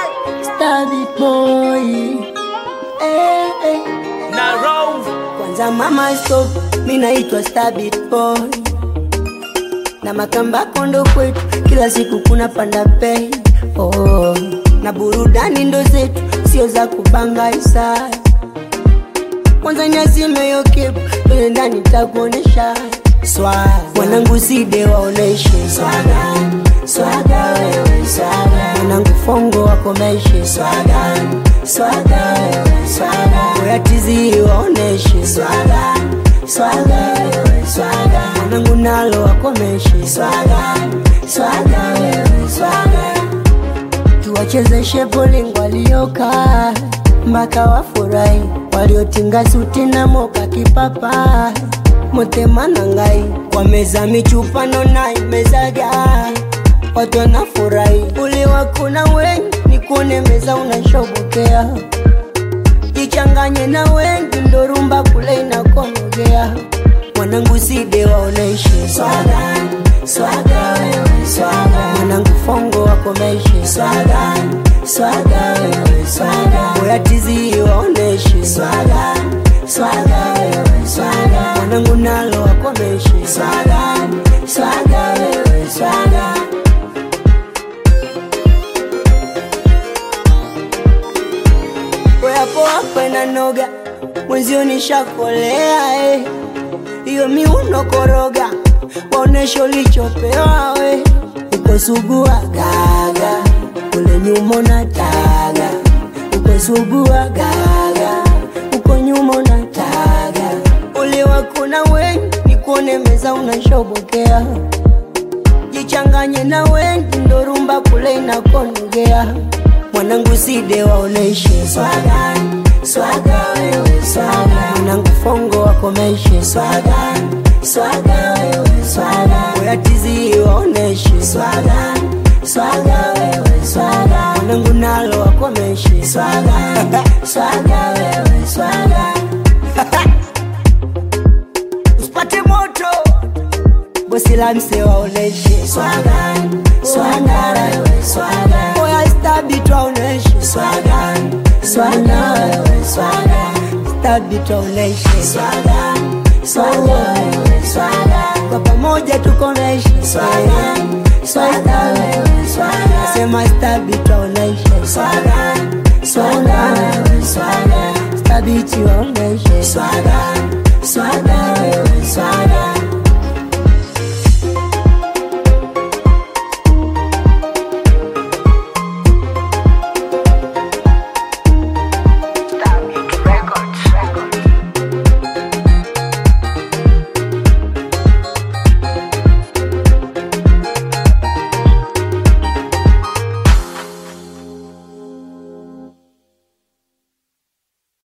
Stabby boy eh, eh. na roll Kwanza mama stop, mi naitwa Stabby boy na makamba kondo kwetu, kila siku kuna panda bei oh. na burudani ndo zetu, sio za kubanga isa. Kwanza nyazime yo kepu, twende ndani takuonesha swaga, mwanangu side waoneshe swaga, swaga wewe swaga, mwanangu fongo wakomeshe swaga, swaga wewe swaga, oya tizi waoneshe swaga, swaga wewe swaga, mwanangu nalo wakomeshe swaga, swaga wewe swaga tuwachezeshe bowling walioka mpaka wafurahi, waliotinga suti na moka kipapa motemana ngai kwa meza michupano na imezaga watu wanafurahi, uliwakuna wengi ni kuone meza unashobokea jichanganye na wengi ndo rumba kule inakonogea mwanangu side waoneshe swaga swaga wewe swaga mwanangu fongo wakomeshe swaga swaga wewe swaga oya tizi waoneshe swaga swaga wewe swaga mwanangu nalo wakomeshe swaga swaga wewe swaga Weapo hapa na noga mwenzio nishakolea eh. Hiyo miuno koroga waonesho ulichopewa we uko sugua gaga kule nyuma na taga uko sugua gaga uko nyuma na taga uliwakuna wengi ni kuone meza unashobokea jichanganye na wengi ndo rumba kule inakonogea mwanangu side waoneshe swaga swaga wewe swaga mwanangu fongo wakomeshe swaga swaga wewe swaga oya tizi waoneshe swaga swaga wewe swaga mwanangu nalo wakomeshe swaga swaga wewe swaga usipate moto bosi la mse waoneshe swaga swaga wewe swaga oya stabi twaoneshe swaga swaga wewe swaga stabi twaoneshe swaga swaga wewe swaga kwa pamoja tukomeshe swaga swaga wewe swaga sema stabi twaoneshe swaga swaga wewe swaga stabi twaoneshe swaga